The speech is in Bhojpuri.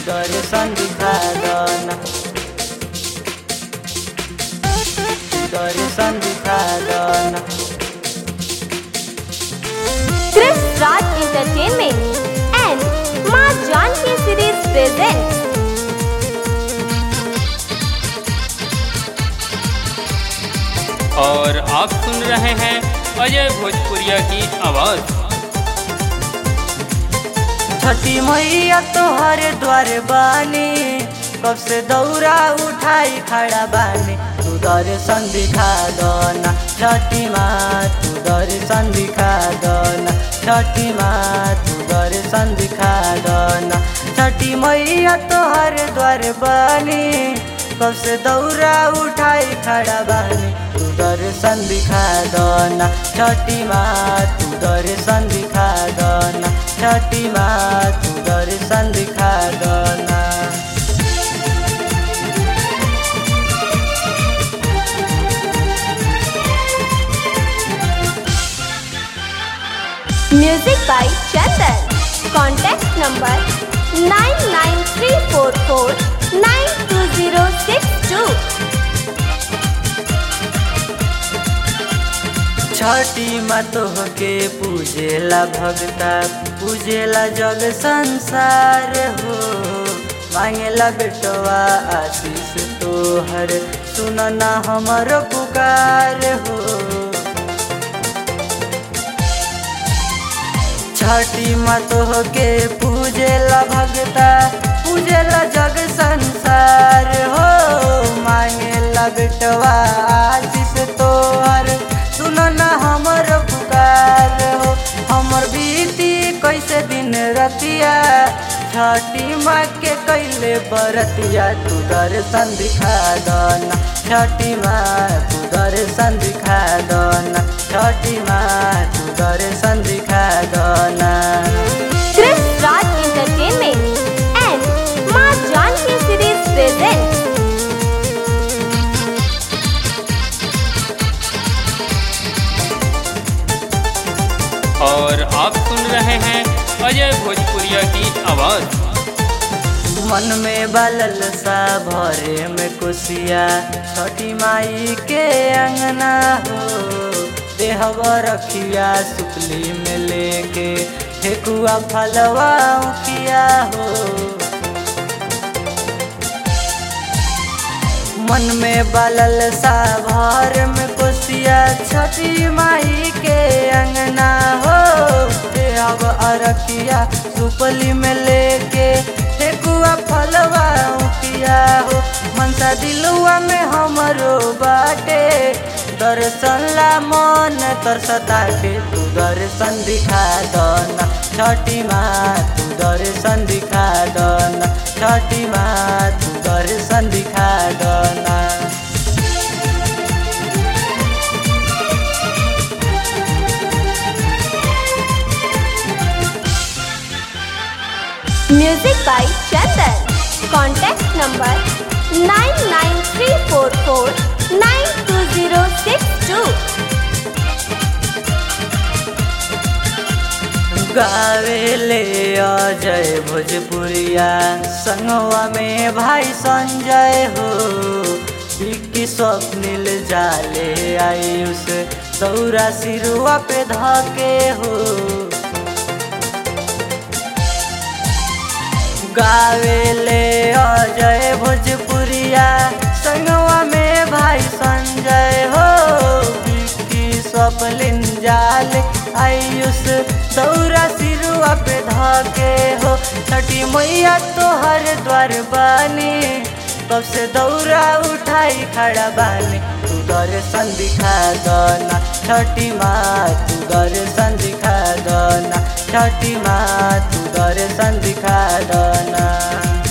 दर्शन दिखा दना दर्शन दिखा दना Chris Raj Entertainment and Ma Janki Series presents और आप सुन रहे हैं अजय भोजपुरिया की आवाज़ छठी मैया तोहर द्वार बानी कब से दौरा उठाई खड़ा बानी तू दर्शन दिखा दना छठी माँ तू दर्शन दिखा दना छठी माँ तू दर्शन दिखा दना छठी मैया तोहर द्वार बानी कब से दौरा उठाई खड़ा बानी तू दर्शन दिखा दना छठी माँ तू दर्शन दिखा दना छठी माँ तू दर्शन दिखा दना Music by Chandan. Contact number 99344 छठी माँ तोहके पूजेला भगता पूजेला जग संसार हो मांगेला बेटवा आशीष तोहर सुनना हमर पुकार हो छठी माँ तोहके पूजेला भगता पूजेला जग संसार हो मांगेला बेटवा आशीष तोहर सुनना हमर पुकार हो हमर बीती कैसे दिन रतिया छठी माँ के कैले बरतिया तू दर्शन दिखा दना छठी माँ तू दर्शन दिखा दना छठी माँ तू दर्शन दिखा दना Chris Raj Entertainment and Ma Janki Series presents और आप सुन रहे हैं अजय भोजपुरिया की आवाज़ मन में बलल सा भरे में कुसिया छठी माई के अंगना हो देहब रखिया सुपली में लेके ठेकुआ फलवा उखिया हो मन में बलल सा भर में कुसिया छठी माई के अंगना हो देहब अरखिया सुपली में लेके ठेकुआ फलवा उठिया हो मनसा दिलुआ में हमरो बाटे दर्शन ला मन तरसता के तू दर्शन दिखा दना छठी माँ तू दर्शन दिखा दना छठी माँ तू दर्शन दिखा दना Music by Chandan. Contact number 99344 गावेले अजय भोजपुरिया संगवा में भाई संजय हो विक्की स्वप्निल जाले आयुष दौरा सिरुआ पे धके हो गावेले अजय भोजपुरिया संगवा में भाई संजय हो विक्की स्वप्निल जाल आयुष दौरा सिरुआ पे धके हो छठी मैया तोहर द्वार बानी कब से दौरा उठाई खड़ा बानी तू दर्शन दिखा दना छठी माँ तू दर्शन दिखा दना छठी माँ तू दर्शन दिखा दना